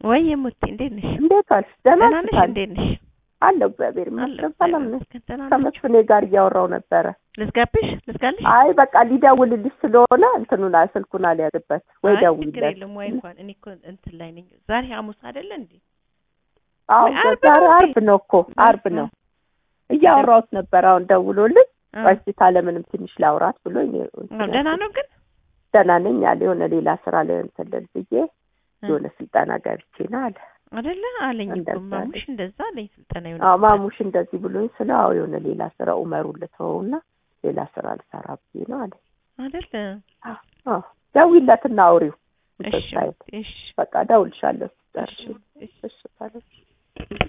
ወይ የሙቲ እንዴት ነሽ? እንዴት ዋልሽ? ደህና ደህና ነሽ? ነሽ? እንዴት ነሽ? አለሁ እግዚአብሔር አለሁ ይመስገን ሰላም ነኝ። ደህና ነሽ? ከመስፍኔ ጋር እያወራው ነበረ። ልዝጋብሽ? ልዝጋልሽ? አይ በቃ ሊደውልልሽ ስለሆነ እንትኑን ስልኩን አልያዝበት ወይ አይ ችግር ደውይለት። የለም ወይ እንኳን እኔ እኮ እንትን ላይ ነኝ። ዛሬ ሐሙስ አይደለ እንዴ? አዎ ወይ ዓርብ ዛሬ ነው እንዴ? ዓርብ ነው እኮ ዓርብ ነው። እያወራሁት ነበር አሁን ደውሎልኝ አ፣ በሽታ ለምንም ትንሽ ላውራት ብሎ አዎ፣ ደህና ነው ግን ደህና ነኝ አለ። የሆነ ሌላ ስራ ላይ እንትን ልል ብዬ እ፣ የሆነ ስልጠና ገብቼ ነው አለ። አይደለ አለኝ እኮ እንደዛ ማሙሽ እንደዛ አለኝ። ስልጠና ይሆነ አዎ ማሙሽ እንደዚህ ብሎኝ ስለ አዎ የሆነ ሌላ ስራ ኡመሩን ልተወውና ሌላ ስራ ልሰራ ብዬ ነው አለ። አይደለ? አዎ ደውይለትና አውሪው እንትን እሺ ሳይል እሺ በቃ እደውልልሻለሁ ስትጨርሺ። እሺ